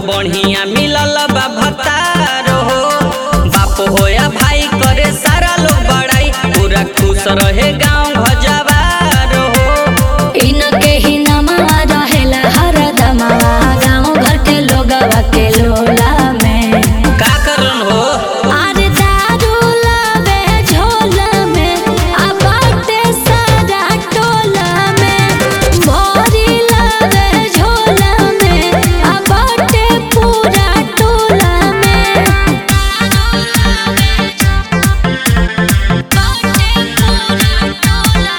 बढ़िया मिलल बा भतार हो बाप हो या भाई करे सारा लोग बड़ाई पूरा खुश रहे गाँव भजवार हो इनके ही नमवा रहेला हरदमवा गाँव घर के लोगवा के लोला में का करन हो अरे दारू लावे झोला में आ बाटे सारा टोला में भरी लावे झोला में आ बाटे पूरा टोला में बाटे पूरा टोला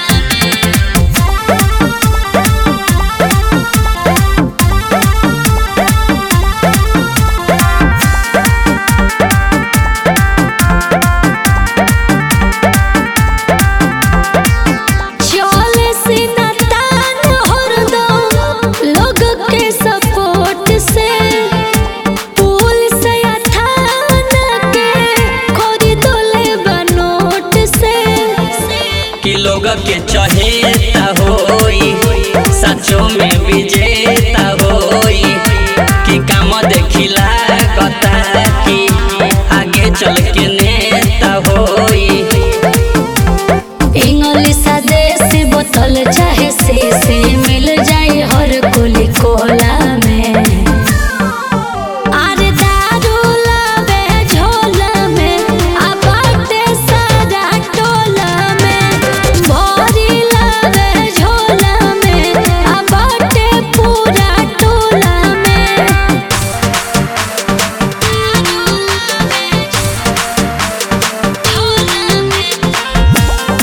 चले से न तान हरदम लोग के सपोर्ट से पुलिस या थाना के खरीदले बनोट से कि लोग के चहेता होई सचो में विजेता होई कि काम देखिला कता कि आगे चल के नेता होई इंग्लिश देसी बोतल चाहे शीशी मिल जाई हर कुली कोला में अरे दारू लावे झोला में आ बाटे सारा टोला में भरी लावे झोला में आ बाटे पूरा टोला में दारू लावे झोला में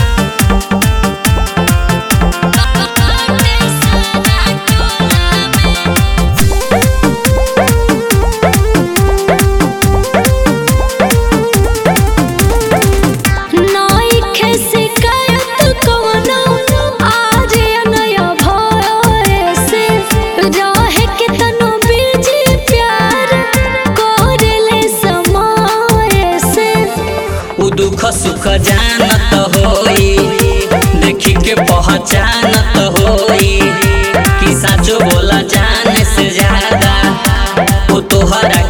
उ दुख सुख जानत होई देखी के पहचानत होई कि साचो बोला जाने से ज्यादा वो तोहरा